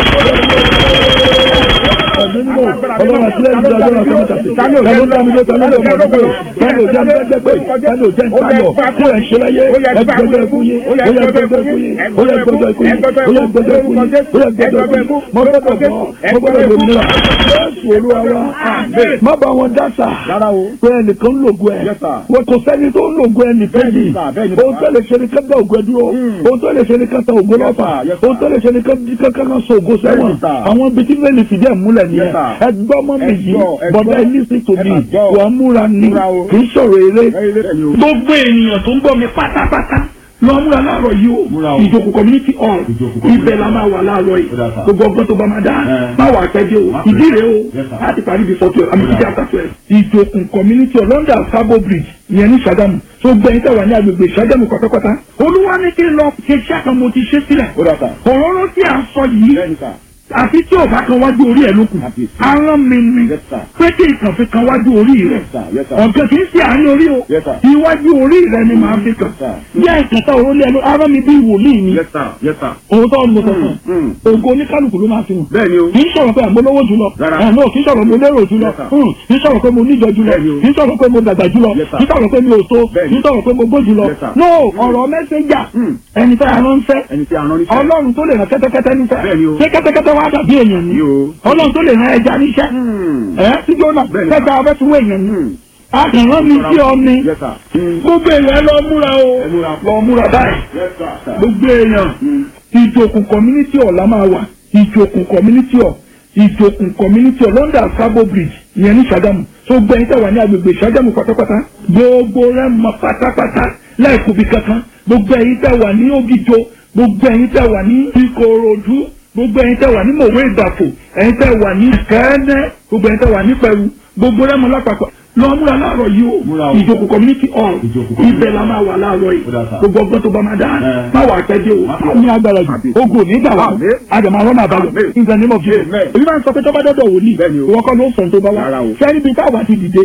ẹ̀mí nínú ọlọ́run àti lẹ́yìn ìjọba ọlọ́run àti mọ́tà sí ta ló ń dá mi dúró ta ló ń dá mi dúró ta ni ò jẹ́ ń bẹ́gbẹ́ pé ta ni ò jẹ́ ń tayọ̀ kílẹ̀ ń ṣe láyé ẹgbọ́jọ́ ikú yìí ó yẹ ẹgbọ́jọ́ ikú yìí ó yẹ ẹgbọ́jọ́ ikú yìí ó yẹ ẹgbọ́jọ́ ikú yìí ó yẹ ẹgbọ́jọ́ ikú yìí mo gbọ́dọ̀ bọ́ mo gbọ́dọ̀ lómìnira jésù olúwa wa má bá wọn dáṣà Rárá o. pé ẹnìkan ń lògùn ẹ Yes, sir. wọn kò sẹ́ni tó ń lògùn ẹnìkan yìí Bẹ́ẹ̀ni, sir. Bẹ́ẹ̀ni, ohun tó lè ṣe ni ká dá ògùn ẹ dúró ohun tó lè ṣe ni ká ta ògùn Yes, lọ́fà sir. Yes, sir. ohun tó lè ṣe ni ká ká ká ká so ògùn sẹ́wọ̀n Bẹ́ẹ̀ni, sir. àwọn ibi tí mẹ́lì fìdí ẹ̀ múlẹ̀ nìyẹn Yes, sir. ẹgbọ́n mọ́ mi Ẹ yìí gbọ́, ẹ bọ̀dá gbọ́. ẹ lísì tó Ẹ mi máa gbọ́. wà á múra ni Múra o. kì í sọ̀rọ̀ eré Ẹ ilé ẹ̀yin o. gbogbo ènìyàn tó ń gbọ́ mi pátápátá lọ múra láàárọ̀ yìí Múra o o. ìjókòó community hall Ìjókòó community ibẹ̀ la máa wà láàárọ̀ yìí Ó dà sá. gbogbo ọgbọ́n tó bá máa dá Ẹ. má wà pẹ́jẹ́ o Má pẹ́. ìdí rèé o Yes, sir. láti parí before twelve àmì Ó títí dà. after twelve. ìjókòó community hall London Sabo Bridge ìyẹn ní Ṣàgámù tó gbẹ̀yìn tẹ̀wá ní agbègbè Ṣàgámù pátápátá olúwa ní kí n lọ ṣe iṣẹ́ kan mo ti ṣe sílẹ̀ Ó dà sá. òróró tí a sọ yìí Bẹ́ẹ̀ni sá. àfi tí ò bá kan wájú orí ẹ̀ lókun Àbí. arán mi ni Yes, sir. 'pé kí nǹkan fi kan wájú orí rẹ̀ Yes, sir. Yes, sir. ọ̀gá kì í ṣe àárín orí o Yes, sir. iwájú orí rẹ̀ ni màá fi kàn Yes, sir. bí àìsàn tá òró lé ẹnu arán mi bí wòlíì ni Yes, sir. Yes, sir. òun tó ń mo sọ fún Mm, mm. un ògo oníkálukú ló máa fi hàn Bẹ́ẹ̀ni o. kì í sọ̀rọ̀ pé àmọ́ lówó jùlọ Rárá. ẹ̀ náà kì í sọ̀rọ̀ mo lérò jùlọ Yes, sir. Hmm, kì í sọ̀rọ̀ pé mo níjọ jùlọ Bẹ́ẹ̀ni o. kì í sọ̀rọ̀ pé mo dàgbà jùlọ Yes, sir. kì í sọ̀rọ̀ pé mi ò tó Bẹ́ẹ̀ni. kì í sọ̀rọ̀ pé mo gbó jùlọ Yes, sir. no ọ̀rọ̀ mẹ́sẹ̀jà Hmm. ẹni tá a rán fẹ́ Ẹni tí a rán níṣẹ́. ọlọ́run tó lè rán kẹ́tẹ́kẹ́tẹ́ níṣẹ́ Bẹ́ẹ̀ni o. ṣé kẹ́tẹ́kẹ́tẹ́ wá dàbí èèyàn ni Ni o. ọlọ́run tó lè rán ẹja níṣẹ́ Hmm. ẹ̀ sí jóná Bẹ́ẹ̀ni. kẹta ọbẹ̀ tí wọ́n èèyàn ni Hmm. àkànrán mi sí ọ ni Yes, sir. Hmm. gbogbo èèyàn lọ múra o Ẹ múra. lọ múra báyìí Yes, sir. gbogbo èèyàn Hmm. ìjòkùn community hall la máa wà ìjòkùn community hall ìjòkùn community hall London Sabo Bridge ìyẹn ní Ṣàgámù tó gbẹ̀yìn tẹ̀wá ní agbègbè Ṣàgámù pátápátá gbogbo rẹ̀ mọ pátápátá láìkúbi kankan gbogbo ẹ̀yin tẹ̀wá ní Ògìjò gbogbo ẹ̀yin tẹ̀wá ní Ìkòròdú gbogbo ẹ̀yin tẹ̀wá ní Mòwe Ìbàfò ẹ̀yin tẹ̀wá ní Kẹ́ẹ́nẹ́ gbogbo ẹ̀yin tẹ̀wá ní Pẹ̀rú gbogbo rẹ̀ mọ lápapọ̀ lọ múra láàárọ̀ yìí Múra o o. ìjòkùn community hall Ìjòkò community ibẹ̀ la máa wà láàárọ̀ yìí Ó dà sá. gbogbo ọgbọ́n tó bá máa dá Ẹ. má wà pẹ́ dé o Má pẹ́. ní agbára jù Àbí. ogun nígbà wà Àmín. àdàmà rọ́nà àbáyọ Àmín. in the name of Jesus Amen. èyí máa ń sọ pé tọ́ba dọ́dọ̀ wòlíì Bẹ́ẹ̀ni o. ìwọ kọ́ ló ń sọ̀n tó bá wá Rárá o. sẹ́ni bíi táwa ti dìde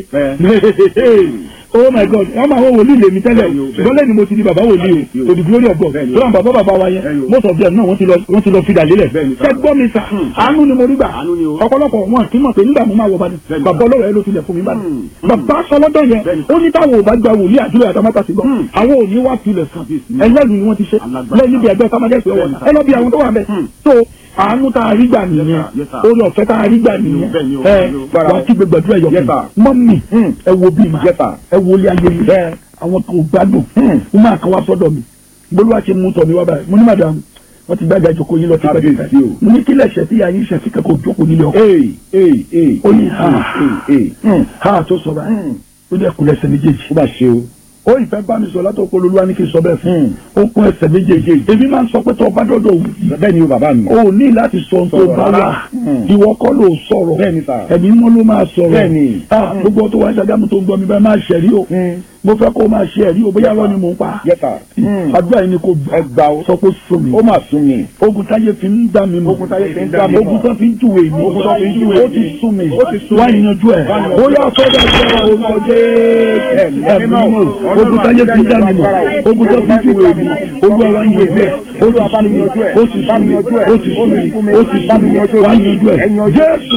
Bẹ́ẹ̀. oh my god wọ́n máa wọ wòlíì lèmi tẹ́lẹ̀ Bẹ́ẹ̀ni o, o ṣùgbọ́n lẹ́ni mo ti di bàbá wòlíì Bẹ́ẹ̀ni o o. to the glory of God Bẹ́ẹ̀ni o. tó àwọn bàbá bàbá wa yẹn Bẹ́ẹ̀ni o. most of them náà wọ́n ti lọ wọ́n ti lọ fìdà lélẹ̀ Bẹ́ẹ̀ni sir. ṣé gbọ́ mi sà àánú ni mo rí gbà Àánú ni o. ọ̀pọ̀lọpọ̀ wọn kì í mọ̀ pé nígbà mo máa wọ bàdàn Bẹ́ẹ̀ni bàbá ọlọ́rọ̀ ẹ ló tilẹ̀ fún mi bàdàn Hmm. bàbá sọlọ́dọ̀ yẹn Bẹ́ẹ̀ni. ó ní táwọn ò bá gba wòlíì àdúrà àtàmátà sí gbọ́ Hmm. àwọn ò ní wá tilẹ̀ kan Kábíyèsí. ẹlẹ́rìí ni wọ́n ti ṣe Alágbára. lẹ́yìn níbi ẹgbẹ́ sámájẹ́sì ọwọ́ Bẹ́ẹ̀ni. ẹ lọ bí àwọn tó wà bẹ́ẹ̀ Hmm. so àánú tá a rí gbà nìyẹn Yes, sir. Yes, sir. orí ọ̀fẹ́ tá a rí gbà nìyẹn Bẹ́ẹ̀ni o, ẹ bẹ́ẹ̀ni o. wà á kí gbẹgbẹ dúró ẹ̀yọ̀ Yes, fún sir. mi mọ́mì Hmm. ẹ wo bí ma Yes, sir. ẹ wo ilé ayé mi Bẹ́ẹ̀. àwọn kan ò gbádùn Hmm. mo máa kan wá sọ́dọ̀ mi bolúwa ṣe mú tọ̀ mi wá báyìí mo ní madam wọ́n ti gbága ìjókòó yín lọ sí pẹ́ẹ́pẹ́ Kábíyèsí o. mo ní kílẹ̀ ṣẹ̀ tí yà yín ṣẹ̀ tí kẹ́kọ̀ọ́ jókòó nílé ọkọ̀ Ee, ee, ee. ó ní ha Ee, ee. Hmm. ha tó sọ báyìí Hmm. ó ní ẹkùn lẹ́sẹ̀ méjèèjì Ó bá ṣe o. ó ìfẹ́ bá mi sọ látọ̀ pé olúwa ní kí n sọ bẹ́ẹ̀ fún Hmm. ó kún ẹsẹ̀ méjèèjì èmi máa ń sọ pé tó o bá dọ́dọ̀ wù Bẹ́ẹ̀ ni o bàbá mi. o ní láti sọ ohun tó Sọ̀rọ̀ bá rárá. wà Hmm. ìwọ kọ́ ló sọ̀rọ̀ Bẹ́ẹ̀ ni sà. ẹ̀mí mọ́ ló máa sọ̀rọ̀ Bẹ́ẹ̀ ni. Ah, gbogbo tó wá ń ṣàgámù tó ń gbọ́ mi bá máa ṣẹ̀rí o Hmm. mo fẹ́ kó o máa ṣe ẹ̀rí o bóyá lọ́ni mò ń pa Yes, sir. Mm. àdúrà yìí ni kò ẹ gbà ó. sọ pé sùn mi ó mà sún mi. ogun táyé fi ń dá mi mọ̀ Ogun táyé fi ń dá mi mọ̀. ogun tó fi ń júwe mi Ogun tó fi ń júwe ó mi. ti sún mi Ó ti sún wá mi. ìyanjú ẹ̀ Wá yanjú ó yà sọ́dọ̀ ìjọba orúkọ jẹ́ Ẹ̀mí ẹ̀mí mímọ́. mọ̀ ogun táyé fi ń dá mi mọ̀ ogun tó fi ń júwe mi olúwa wá yanjú ẹ̀ ó ti sún mi ó ti sún mi ó ti sún mi ó ti sún mi wá yanjú ẹ̀ jésù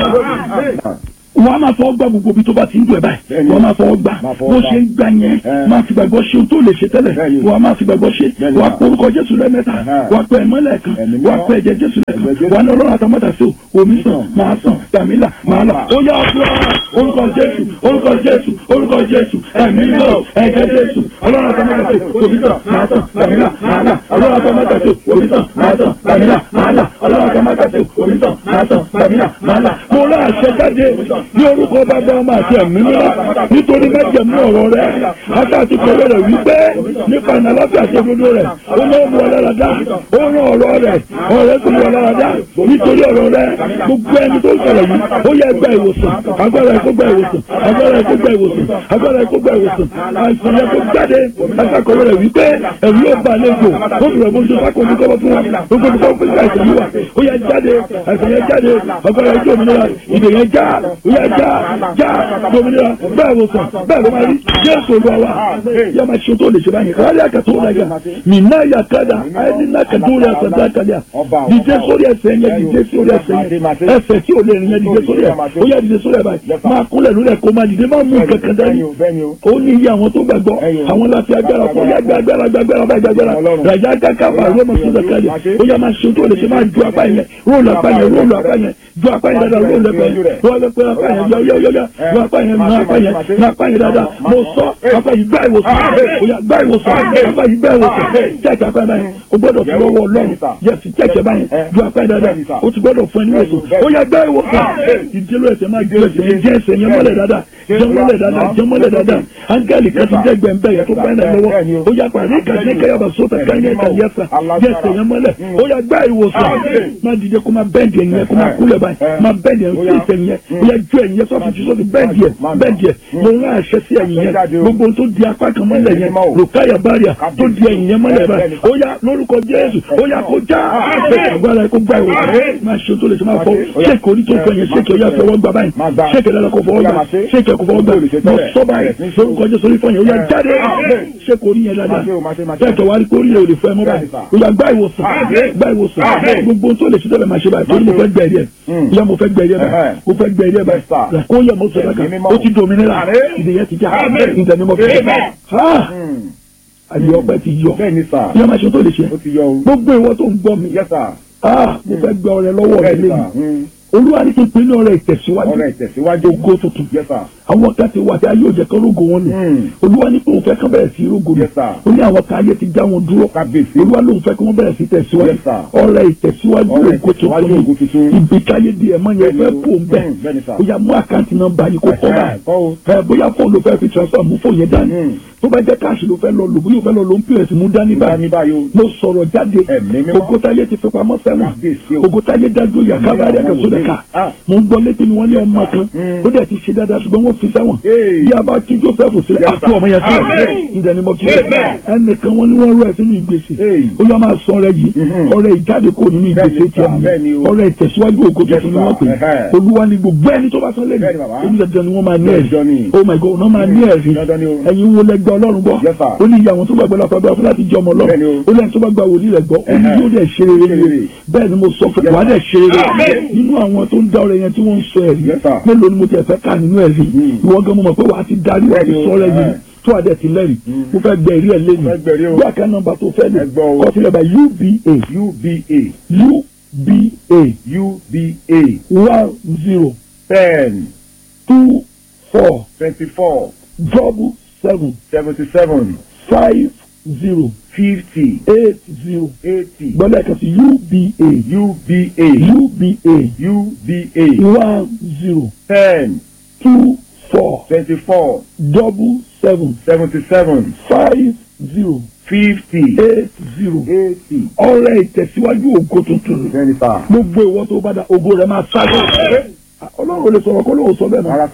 olúwa wọ́n á máa fọwọ́ gbà gbogbo ibi tó bá ti ń dùn ẹ̀ báyìí Bẹ́ẹ̀ni. wọ́n á máa fọwọ́ gbà Máa fọwọ́ bó gbà. ṣe ń gbà yẹn Ẹ. máa fi gbàgbọ́ ṣe ohun tó lè ṣe tẹ́lẹ̀ Bẹ́ẹ̀ni. wọ́n á máa fi gbàgbọ́ ṣe Bẹ́ẹ̀ni. wọ́n á porúkọ jésù lẹ́mẹ́ta Ẹ̀hẹ́. wọ́n á pẹ́ ẹ̀mọ́lẹ̀ kan Ẹ̀mí wọ́n á mímọ́. pẹ́ ẹ̀jẹ̀ jésù lẹ́kan Ẹ̀jẹ̀ Jésù. wọ́n á ní ọlọ́run àtàmọ́tà sí o omi sàn máa sàn tàmílà máa là ó yá ọ̀dọ́ orúkọ jésù orúkọ jésù orúkọ jésù ẹ̀mí mímọ́ ẹ̀jẹ̀ jésù ọlọ́run àtàmọ́tà sí o omi sàn máa sàn tàmílà máa là ọlọ́run àtàmọ́tà sí o omi sàn máa sàn tàmílà máa là ọlọ́run àtàmọ́tà sí o omi sàn máa sàn tàmílà máa là mo rà àṣẹ jáde ní orúkọ bàbá ọmọ àti ẹ̀mí mímọ́ nítorí májẹ̀mú ọ̀rọ̀ rẹ̀ àtàtì kọ̀wé rẹ̀ wípé nípa ìnàláfíà àti òdodo rẹ̀ ó lọ́ mú ọlọ́ra dá ó rán ọ̀rọ̀ rẹ̀ ọ̀rẹ́ tó mú ọlọ́ra dá nítorí ọ̀rọ̀ rẹ̀ gbogbo ẹni tó ń sọ̀rọ̀ yìí ó yẹ gba ìwòsàn agbára ẹ̀ kó gba ìwòsàn agbára ẹ̀ kó gba ìwòsàn agbára ẹ̀ kó gba ìwòsàn àìsàn yẹn kó jáde àtàkọ̀wé rẹ̀ wípé ẹ̀rù yóò bá àlejò ó fi rẹ̀ bó ṣe sáko ní kọ́wọ́ fún wa gbogbo ní kọ́wọ́ fún àìsàn yìí wà ó yẹ jáde àìsàn yẹn jáde agbára ẹ̀ jẹ́ òmìnira ìdè yẹn já ó yẹ já já òmìnira bẹ́ẹ̀ wò sàn bẹ́ẹ̀ ló máa rí jésù olúwa wa yẹ máa ṣe tó lè ṣe báyìí kárí àkàtó ọ̀làgà mìíràn yà kádà àyẹ̀nìlá kàtó rẹ̀ àtàtà kàdà dìde sórí ẹsẹ̀ yẹn dìde sórí ẹsẹ̀ yẹn ẹsẹ̀ tí ò lè rìn yẹn dìde sórí ẹ̀ ó yẹ dìde sórí ẹ̀ báyìí máa kúnlẹ̀ lórí ẹ̀ kó máa dìde máa mú kankan dání bẹ́ẹ̀ni o. ó ní iye àwọn tó gbàgbọ́ àwọn láti agbára fún yá gbàgbára gbàgbára bá gbàgbára ràjá káká wà lọ́mọ sí ìdàkálẹ̀ ó yá máa ṣe tó lè ṣe máa ju apá yẹn róòlù apá yẹn róòlù apá yẹn ju apá yẹn dáadáa róòlù apá yẹn róòlù apá yẹn yọ yọ yọ yọ ju apá yẹn mọ apá yẹn mọ apá yẹn dáadáa mo sọ apá yìí gbá ìwòsàn ó yá gbá ìwòsàn apá yìí gbá ìwòsàn jẹ́ẹ̀kì apá yẹn báyìí o gbọ́dọ̀ fi lọ́wọ́ ọlọ́run yẹsì jẹ́ẹ̀kì báyìí ju apá yẹn dáadáa o ti gbọ́dọ̀ fún ẹni wòsàn ó yá gbá ìwòsàn ìdílé ẹsẹ̀ máa gbé ẹsẹ̀ yẹn jẹ́ ẹsẹ̀ yẹn mọ́lẹ̀ dáadáa jẹ́ mọ́lẹ̀ dáadáa jẹ́ mọ́lẹ̀ dáadáa áńgẹ́lì kan ti jẹ́ gbẹ̀ǹbẹ̀ yẹn tó bá yẹn lọ́wọ́ ó yá pàdé kàdé kẹyàbà sóta káyọ̀ ẹ̀ka yẹsà yẹsẹ̀ yẹn mọ́lẹ̀ ó yá gbá ìwòsàn má dìde kó má bẹ́ẹ̀dì ẹ̀yìn yẹn kó má kúlẹ̀ báyìí má bẹ́ẹ̀dì ẹ̀yìn sí ìsẹ̀yìn yẹn ó yá ju ẹ̀yìn yẹn sọ́ọ̀tì tí sọ́ọ̀tì bẹ́ẹ̀dì ẹ̀ bẹ́ẹ̀dì ẹ̀ mo rán àṣẹ sí ẹ̀yìn yẹn gbogbo tó di apá kan mọ́lẹ̀ yẹn lòkáyà báríà tó di ẹ̀yìn yẹn mọ́lẹ̀ báyìí ó yá lórúkọ Jésù ó yá kó já agbára ẹ̀ kó gbá ìwòsàn má ṣe tó lè ṣe máa fọ ṣéèkì orí tó fọ yẹn ṣéèkì ó yá fọwọ́ gbà báyìí ṣéèkì ẹ̀dá kó fọwọ́ gbà ṣéèkì ẹ̀ kó fọwọ́ gbà mo sọ báyìí lórúkọ Jésù orí fọ yẹn ó yá jáde ṣéèkì orí yẹn dáadáa bẹ́ẹ̀ wá rí kó rí òde fún ẹ mọ́ báyìí ó yá gbá ìwòsàn gbá ìwòsàn gbogbo tó lè ṣe tẹ́lẹ̀ máa ṣe báyìí torí mo fẹ́ gbẹ̀rí ẹ̀ yá mo fẹ́ gbẹ̀rí ẹ̀ báyìí mo fẹ́ gbẹ̀rí ẹ̀ báyìí kó yẹ mo sọ dáka ó ti dominira ìdíyẹ ti já ìdẹni mo fi àyè ọpẹ́ ti yọ bẹ́ẹ̀ni sà. yá máa ṣe tó lè ṣe ó ti yọ o. gbogbo ìwọ tó ń gbọ́ mi yes sir. mo fẹ́ gbẹ ọrẹ lọ́wọ́ rẹ bẹ́ẹ̀ni lẹ́nu sà. Mm. olúwa ní kí n pinnu ọrẹ ìtẹ̀síwájú ọ̀rẹ́ ìtẹ̀síwájú. ògo tuntun yes sir. àwọn kan ti wà tí ayé òjẹ kan rógo wọn lò Mm. olúwa ní pé òun fẹ́ kán bẹ̀rẹ̀ sí rógo lò Yes, sir. ó ní àwọn kan ayé ti já wọn dúró kábíyèsí. olúwa lóun fẹ́ kí wọ́n bẹ̀rẹ̀ sí tẹ̀síwájú Yes, sir. ọrẹ ìtẹ̀síwájú Ọrẹ ògo ìtẹ̀síwájú tuntun ògo tuntun. ni ibi káyé di ẹ̀mọ́ yẹn Bẹ́ẹ̀ni fẹ́ o. fò ń bẹ̀ Mm, bẹ́ẹ̀ni, sir. ó yá mú àkáǹtì nọ́mbà yìí kó kọ́ báyìí kọ́ o. ẹ bóyá fóònù ló fẹ́ fi transfer mú fóònù yẹn dání Mm. tó bá jẹ́ káàṣì ló fẹ́ lọ lò bóyá ó fẹ́ lọ lò ń pèrèsì mú dání bá báyìí ní báyìí o. mo sọ̀rọ̀ jáde Ẹ̀mí mímọ́. ogotaye ti fi pamọ́ sẹ́wọ̀n Kábíyèsí o. ogotaye dájú yàká bá rẹ̀ kẹsọ́ dẹ̀ ká Ah. mo ń gbọ́ létí ni wọ́n ní ọmọ kan Mm. ó dẹ̀ ti ṣe dáadáa ṣùgbọ́n wọ́n fi sẹ́wọ̀n Hey. bí a bá tú Joseph sílẹ̀ Yes, àti sir. ọmọ yẹn sílẹ̀ Amen. ìdẹ̀ ni mo fi Amen. rẹ̀ ẹnìkan wọ́n ní wọ́n rú ẹ̀ sínú ìgbésẹ̀ Hey. ó yọ máa sọ ọrẹ yìí Mhm. ọrẹ ìjáde kò nínú ìgbésẹ̀ Bẹ́ẹ̀ni, tiẹ̀ sir. Bẹ́ẹ̀ni o. ọrẹ ìtẹ̀síwájú ògo Yes, tuntun ni wọ́n pè sir. Ẹhẹ́. olúwa ni gbogbo ẹni tó bá sọ lẹ́nu Bẹ́ẹ̀ni, bàbá. onídàájọ́ ni wọ́n máa ní Dandan ni. ẹ̀rí oh my god wọ́n máa ní ẹ̀rí Dandan ni o. ẹ̀yin wo lẹ́gbẹ́ ọlọ́run gbọ́ Yes, sir. ó ní iye àwọn tó gbàgbọ́ lápá bá fún láti jẹ́ ọmọ Bẹ́ẹ̀ni o. ọlọ́run ó lẹ́yìn tó bá gba wòlíì rẹ̀ gbọ́ ó ní Ẹhẹ́. yóò dẹ̀ ṣe rere Ṣe rere. bẹ́ẹ̀ ni mo sọ fún Yes, wàá dẹ̀ ṣe rere Amen. nínú àwọn tó ń dá ọrẹ yẹn tí wọ́n ń sọ ẹ̀rí Yes, sir. mélòó ni mo tiẹ̀ fẹ́ kà nínú ẹ̀rí Mm. ìwọ gan mo mọ̀ pé wàá ti darí wàá ti Bẹ́ẹ̀ni o. sọ ọrẹ yìí Ẹhẹ́. tó àdẹ̀ ti lẹ́rìí mo fẹ́ gbẹ ìrí ẹ̀ lẹ́nu Mo fẹ́ gbẹ̀rí o. bí àká nọ́mbà tó fẹ́ lè Ẹ gbọ́ o. kọ sílẹ̀ bá UBA UBA UBA UBA one zero ten two four twenty-four double seven seventy-seven five zero fifty eight zero eighty gbọ́dọ̀ ẹ̀ka sí UBA UBA UBA UBA one zero ten two four twenty-four double seven seventy-seven five zero fifty eight zero eighty. ọrẹ ìtẹ̀síwájú ògo tuntun bẹ́ẹ̀ni sà. gbogbo ìwọ tó bá da ògo rẹ máa sáré ọlọ́run ò lè sọ̀rọ̀ kó lóun sọ bẹ́ẹ̀ náà rárá sà.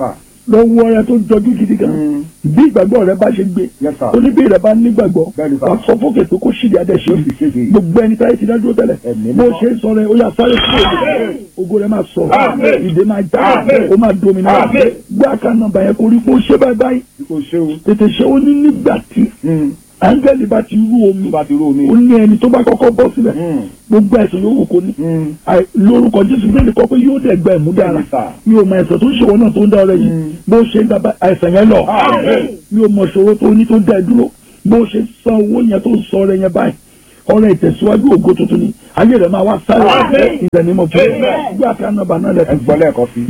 lọ́wọ́ ọrẹ tó jọjú gidi gan bí ìgbàgbọ́ rẹ bá ṣe gbé Yes, sir. oníbí rẹ bá nígbàgbọ́ Bẹ́ẹ̀ni, sir. wà sọ fókè tó kó ṣìdí adé ṣe Yóò sì ṣèṣe. gbogbo ẹni táyé ti dádúró tẹ́lẹ̀ Ẹ̀mí bó mímọ́. ṣe ń sọ rẹ ó yà sáré fún ògo ògo rẹ máa sọ Àmín. ìdè máa já Àmín. ó máa domina Àmín. gbé àká nọ́mbà yẹn kó rí pé ó ṣe báyìí báyìí kò ṣe o. tètè ṣe ó ní nígbà tí áńgẹ́lì bá ti rú omi tó bá ti rú omi. ó ní ẹni tó bá kọ́kọ́ bọ́ sílẹ̀ Mm. gbogbo ẹ̀sùn yòówù kó ní Mm. Àì- lórúkọ jésù bẹ́ẹ̀ ni kọ́ pé yóò dẹ̀ gba ẹ̀mú dára Bẹ́ẹ̀ni, sà. mi ò mọ ẹ̀sẹ̀ tó ń ṣòwò náà tó ń dá ọrẹ yìí bó ṣe ń dábàá àìsàn yẹn lọ Àmín. mi ò mọ ìṣòro tó ní tó dá ẹ dúró bó ṣe san owó yẹn tó ń sọ ọrẹ yẹn báyìí ọrẹ ìtẹ̀síwájú ògo tuntun ni ayé rẹ̀ máa wá sáré Àmín. ìdẹ̀nímọ̀ fún gbé àká nọ́mbà náà ẹ lẹ́kọ̀ọ́ gbọ́ lẹ́ẹ̀kan sí.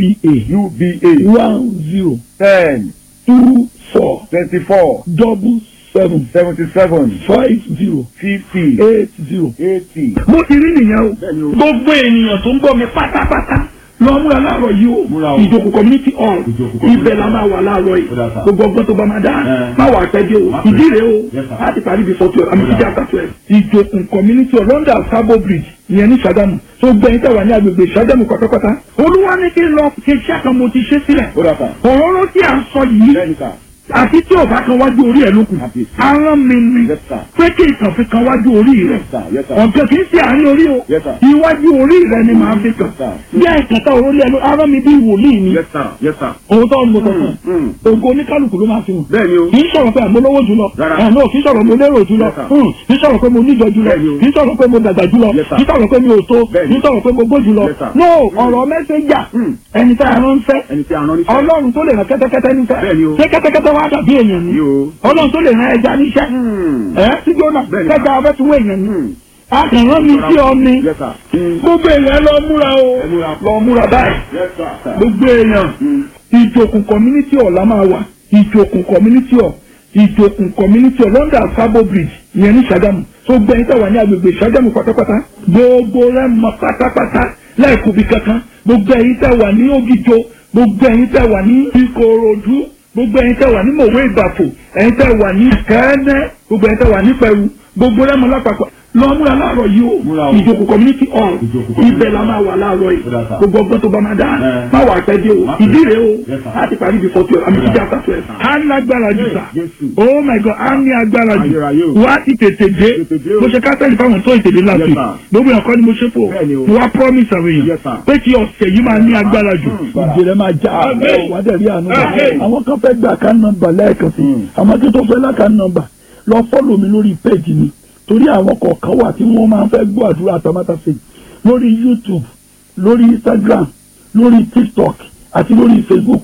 uba uba one zero ten two four twenty four double seven seventy seven five zero fifty eight zero. eighty. mo ti rí nìyẹn o Bẹ́ẹ̀ni o. gbogbo ènìyàn tó ń bọ̀ mi pátápátá lọ múra láàárọ̀ yìí Múra o o. ìjòkó community hall Ìjòkó community ibẹ̀ la máa wà láàárọ̀ yìí Ó dà sá. gbogbo ọgbọ́n tó bá máa dá Ẹ. má wà pẹ́ dé o Má pẹ́. ìdí rèé o Yes, sir. láti parí before twelve àmì Ó dà. títí after twelve ìjòkó community hall London Sabo Bridge ìyẹn ní Ṣàgámù tó gbẹ̀yìn tẹ̀wá ní agbègbè Ṣàgámù pátápátá olúwa ní kí n lọ ṣe iṣẹ́ kan mo ti ṣe sílẹ̀ ó dà sá. òróró tí à ń sọ yìí bẹ́ẹ̀ni sá. àti tí ò bá kan wájú orí ẹ̀ lókun Àbí. arán mi ni Yes, sir. pé kí ìtàn fi kan wájú orí rẹ̀ Yes, sir. Yes, sir. ọ̀gá kì í ṣe àárín orí o Yes, sir. iwájú orí rẹ ni màá fi kàn Yes, sir. bí àìkàtà òrólé ẹnu arán mi bí wòlíì ni Yes, sir. Yes, sir. òun tó ń mo sọ̀tàn Mm. ògo oníkálukú ló máa fi hàn bẹ́ẹ̀ni o. kì í sọ̀rọ̀ pé àmọ́ lówó jùlọ Rárá. ẹ̀ náà kì í sọ̀rọ̀ mo lérò jùlọ Yes, sir. Hmm. kì í sọ̀rọ̀ pé mo níjọ jùlọ Bẹ́ẹ̀ni o. kì í sọ̀rọ̀ pé mo dàgbà jùlọ Yes, sir. kì í sọ̀rọ̀ pé mi ò tó Bẹ́ẹ̀ni. kì í sọ̀rọ̀ pé mo gbó jùlọ Yes, sir. no ọ̀rọ̀ mẹ́sẹ̀jà Mm. ẹni tá a rán fẹ́ ẹni tí a rán níṣẹ́. ọlọ́run tó lè rán kẹ́tẹ́kẹ́tẹ́ níṣẹ́ Bẹ́ẹ̀ni o. ṣé kẹ́tẹ́kẹ́tẹ́ wá dàbí èèyàn ni Ni o. ọlọ́run tó lè rán ẹja níṣẹ́ Mm. ẹ sí jóná Bẹ́ẹ̀ni. kẹta ọbẹ̀ tí wọ́n èèyàn ni Mm. akànrán mi sí ọ ni Yes, sir. Mm. gbogbo èèyàn lọ múra o Ẹ múra. lọ múra báyìí Yes, sir. gbogbo èèyàn Mm. ìjòkùn community hall la máa wà ìjòkùn community hall ìjòkùn community hall London Sabo Bridge ìyẹn ní Ṣàgámù tó gbẹ̀yìn tẹ̀wá ní agbègbè Ṣàgámù pátápátá gbogbo rẹ̀ mọ pátápátá láìkúbi kankan gbogbo ẹ̀yin tẹ̀wá ní Ògìjò gbogbo ẹ̀yin tẹ̀wá ní Ìkòròdú gbogbo ẹ̀yin tẹ̀wá ní Mòwe Ìbàfò ẹ̀yin tẹ̀wá ní Kẹ́ẹ́nẹ́ gbogbo ẹ̀yin tẹ̀wá ní Pẹ̀rú gbogbo rẹ̀ mọ lápapọ̀ lọ múra láàárọ̀ yìí Múra o o. ìjòkùn community hall Ìjòkò community ibẹ̀ la máa wà láàárọ̀ yìí Ó dà sá. gbogbo ọgbọ́n tó bá máa dá Ẹ. má wà pẹ́ dé o Má pẹ́. ìdí rèé o Yes, sir. láti parí before twelve àmì títí after twelve. a ní agbára jù sá Jésù. oh my god a ní agbára jù Ayérayé o. wá ti tètè dé Tètè dé o. mo ṣe kásẹ̀lì fáwọn tó ìtèdè láti Yes, sir. gbogbo ẹ̀kọ́ ni mo ṣe fò Bẹ́ẹ̀ni o. mo wá promise àwọn Yes, èèyàn sir. pé kí ọ̀sẹ̀ yìí máa ní agbára jù. Mm. ìjìnlẹ̀ máa já Amen. wà á dẹ̀ rí àánú gbà. Amen. àwọn kan fẹ́ gbà ká nọ́mbà lẹ́ẹ̀kan sí Mm. àwọn tó tó fẹ́ láka nọ́mbà lọ fọ́lọ̀ mi lórí péjì mi torí àwọn kọ̀ọ̀kan wà tí wọ́n máa ń fẹ́ gbọ́ àdúrà àtàmátàsé lórí YouTube lórí Instagram lórí TikTok àti lórí Facebook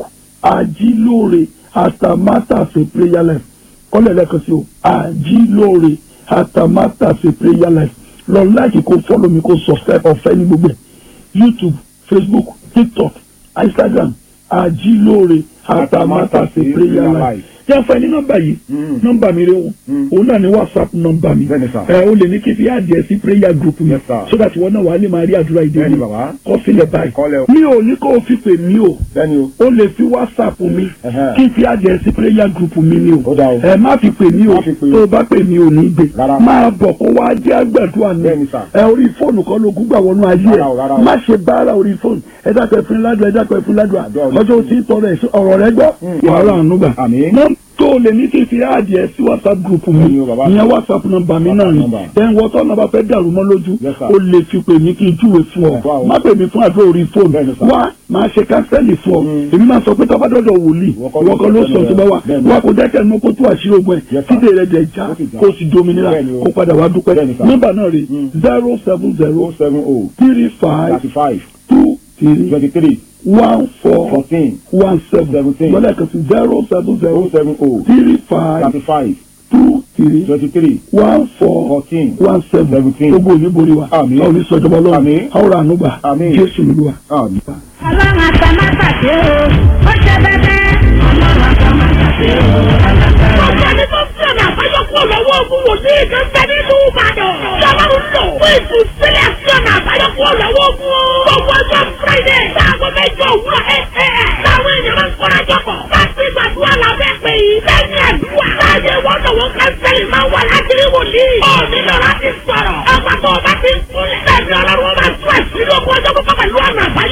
àjílóore àtàmátàsé prayer life kọ́lẹ̀ lẹ́ẹ̀kan sí o àjílóore àtàmátàsé prayer life lọ láìkí kó fọ́lọ̀ mi kó subscribe ọ̀fẹ́ ní gbogbo ẹ̀ YouTube Facebook TikTok Instagram àjílóore àtàmátàsé prayer life jẹ́ fún ẹ ní nọ́mbà yìí Mm. nọ́mbà mi rẹ wọn Mm. òun náà ní whatsapp nọ́mbà mi Bẹ́ẹ̀ni sà. ẹ o lè ní kí n fi àdìẹ sí prayer group mi Yes, sir. so that wọn náà wà á lè máa rí àdúrà ìdè Bẹ́ẹ̀ni mi bàbá. kọ sílẹ̀ báyìí Kọ́lẹ̀ o. mi ò ní kó o fi pè mí o Bẹ́ẹ̀ni o. o lè fi whatsapp mi Ẹhẹ́. kí n fi àdìẹ sí prayer group mi ni o Ó dáa o. ẹ má fi pè mí o Má fi pè o. tó o bá pè mí o ní gbé Rárá. máa bọ̀ kó wá jẹ́ àgbàdua ni Bẹ́ẹ̀ni sà. ẹ orí fóònù kan ló gúgbà wọnú ayé Rárá o, rárá ẹ o. má ṣe báárà orí fóònù ẹ dákọ̀ ẹ fún ládùá ẹ dákọ̀ ẹ fún ládùá Àdúrà orí ọjọ́ tí ń tọrọ ẹ̀ ọ̀rọ̀ rẹ gbọ́ Mm. wàhálà àánú gbà Àmín. Nọ́m- tó o lè ní kí n fi àdìẹ sí whatsapp group mi Bẹ́ẹ̀ni o, bàbá. ìyẹn whatsapp nọ́mbà mi náà ni number. then wọ́n tọ́ nọ́mbà fẹ́ dàrú mọ́ lójú Yes, sir. o lè fi pè mí kí n júwe fún ọ Wow. má pè mí fún àdúrà orí fóònù Bẹ́ẹ̀ni, sir. wá máa ṣe kánsẹ́lì fún ọ Mm. èmi máa sọ pé tọ́ba dọ́dọ̀ wòlíì Ìwọ kọ́ ló ìwọ kan ló sọ sọ tó bá wà bẹ́ẹ̀ni. wá kó dẹ́kẹ́ mọ́ kó tó àṣírí ogun ẹ̀ Yes, sir. kídè rẹ̀ dẹ̀ já Ó sì já. kó o sì dominira Bẹ́ẹ̀ni o. kó padà wá dúpẹ́ Bẹ́ẹ̀ni, sir. nọ́mbà náà rè Mm. zero seven zero O seven O three five thirty five two three twenty three one four fourteen one seven Seventeen. lọ́lẹ̀ kan sí zero seven O zero seven O three five thirty five two three twenty three one four fourteen one seven Seventeen. gbogbo òní borí wa Àmín. àwọn oníṣọjọba lọ́wọ́ Àmín. àwòrán ànúgbà Àmín. jésù lóluwà. Àmín. ọlọ́run àtàmátàsé o ó ṣe bẹ́bẹ́ ọlọ́run àtàmátàsé o alágbára. Ọ̀gá ni tó fi ọ̀nà àbáyọ kúrò lọ́wọ́ ogun wòlíì kan bẹ nínú Ìbàdàn. Lọ́lọ́run lò fún ìtúsílẹ̀ sí ọ̀nà àbáyọ kúrò lọ́wọ́ ogun. Gbogbo ọjọ́ Friday láago mẹ́jọ òwúrọ̀ ẹ̀ ẹ̀ ẹ̀. Táwọn èèyàn máa ń kọ́ra jọpọ̀. Láti gbàdúrà lábẹ́ pé yìí. Lẹ́yìn àdúrà. Láyé wọ́n lọ́wọ́ kánsẹ́lì máa wà láti rí wòlíì. Ó nílò láti sọ̀rọ̀. Ọgbà tó o bá ti ń kúnlẹ̀. Lẹ́yìn ọlọ́run máa tún ẹ̀sìn lógún ọjọ́ púpọ̀ pẹ̀lú ọ̀nà àbáyọ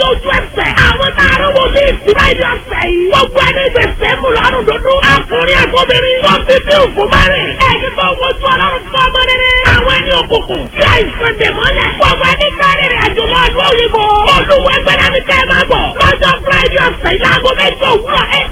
ojú ẹsẹ̀. àwọn táàrà wò ní ìtura ìdí ọ̀sẹ̀ yìí. gbogbo ẹni gbèsè mú lọ́rùn dúdú. ọkùnrin àgbọ̀bìnrin. wọ́n fi bí òkú márìn. ẹni tó wojú ọlọ́run fún ọmọ rere. àwọn ẹni òkùnkùn. tí àìsàn dè mọ́lẹ̀. gbogbo ẹni kárí rẹ̀ àjò lọ ọdún òyìnbó. olùwẹ̀gbẹ̀rẹ̀ mi kẹ́ ẹ máa bọ̀. lọ́jọ́ friday ọ̀sẹ̀ ìlàgọ́ mẹ́jọ òwúrọ̀ ẹ̀